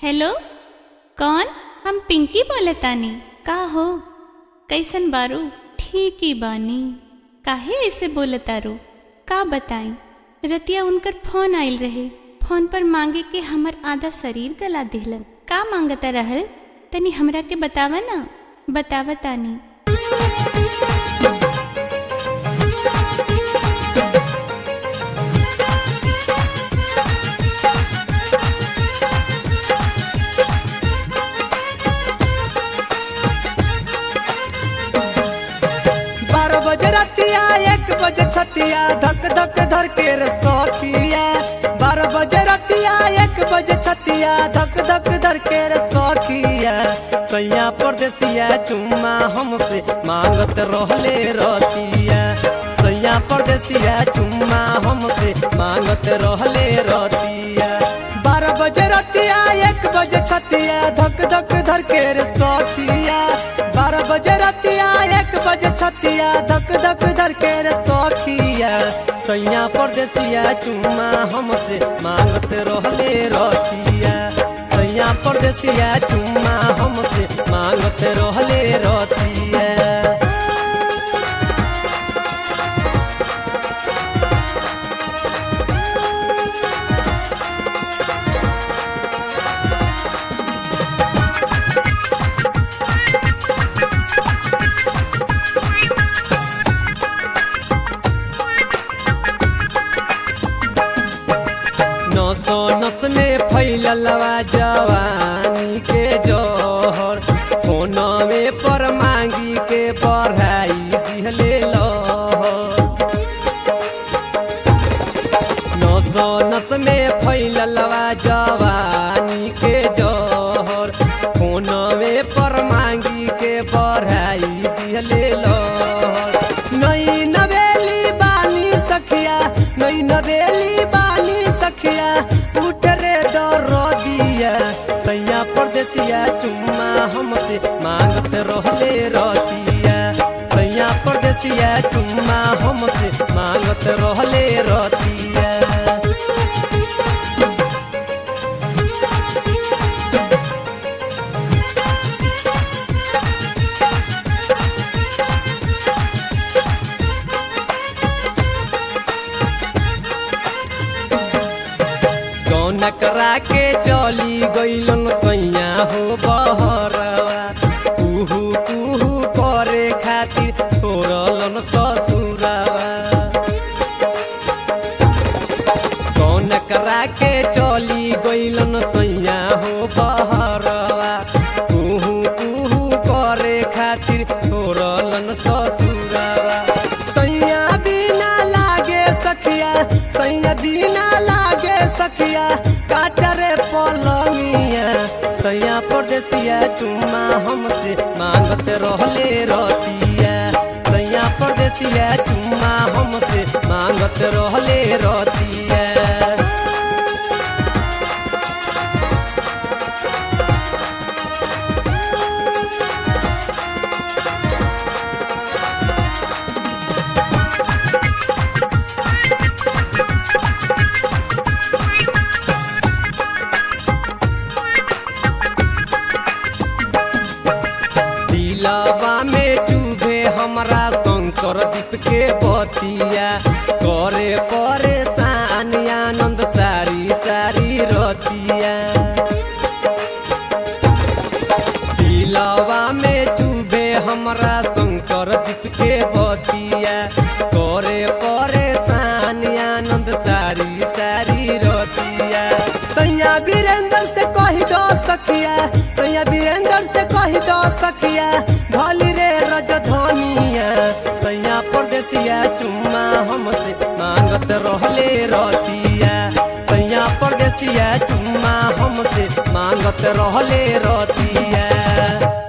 hello कौन हम पिंकी बोलतानी का हो कैसन बारू ठीक ही बानी काहे ऐसे बोलतारू का बताई रतिया उनकर फोन आइल रहे फोन पर मांगे के हमर आधा शरीर गला दिहलन का मांगता रहल तनी हमरा के बतावा ना बतावतानी बारह बजे रतिया एक बजे छतिया धक धक धर के रे सौखिया बारह बजे रतिया एक बजे छतिया धक धक धर के रे सौखिया सैया परदेसिया चुम्मा हमसे मांगत रहले रतिया सैया परदेसिया चुम्मा हमसे मांगत रहले रतिया बारह बजे रतिया एक बजे छतिया धक धक धर के रे सौखिया बारह बजे रतिया एक बजे छतिया धक धक धर के रे सौखिया सैया परदेसिया चुम्मा हमसे मांगत रहले रतिया सैया परदेसिया चुम्मा हमसे मांगत रहले रतिया नसो नस में फैललवा जवानी के जोहर फोन में पर मांगी के बढ़ाई दिहले लहर नसो नस में फैललवा जवानी के जोहर फोन में पर मांगी के बढ़ाई दिहले लहर नई नवेली बानी सखिया नई नवेली बानी सखिया उठ रे दरो दिया सैया परदेसिया चुम्मा हमसे मांगत रहले रतिया सैया परदेसिया चुम्मा हमसे मांगत रहले रतिया कौन करा के चली गईलन सैया हो बहरवा कुहू कुहू करे खातिर छोड़लन ससुरवा कौन करा के चली गईलन सैया हो बहरवा कुहू कुहू करे खातिर छोड़लन ससुरवा सैया बिना लागे सखिया सैया बिना लागे सखिया काटरे पलंगिया सैया परदेसिया चुम्मा हमसे मांगत रहले रतिया सैया परदेसिया चुम्मा हमसे मांगत रहले रतिया दिलवा में चुभे हमरा शंकर दीप के बतिया करे परेशान आनंद सारी सारी रतिया दिलवा में चुभे हमरा शंकर दीप के बतिया करे परेशान आनंद सारी सारी रतिया सैया वीरेंद्र से कही दो सखिया सैया वीरेंद्र से कही दो सखिया भली रे रजधनिया सैया परदेसिया चुम्मा हमसे मांगत रहले रतिया सैया परदेसिया चुम्मा हमसे मांगत रहले रतिया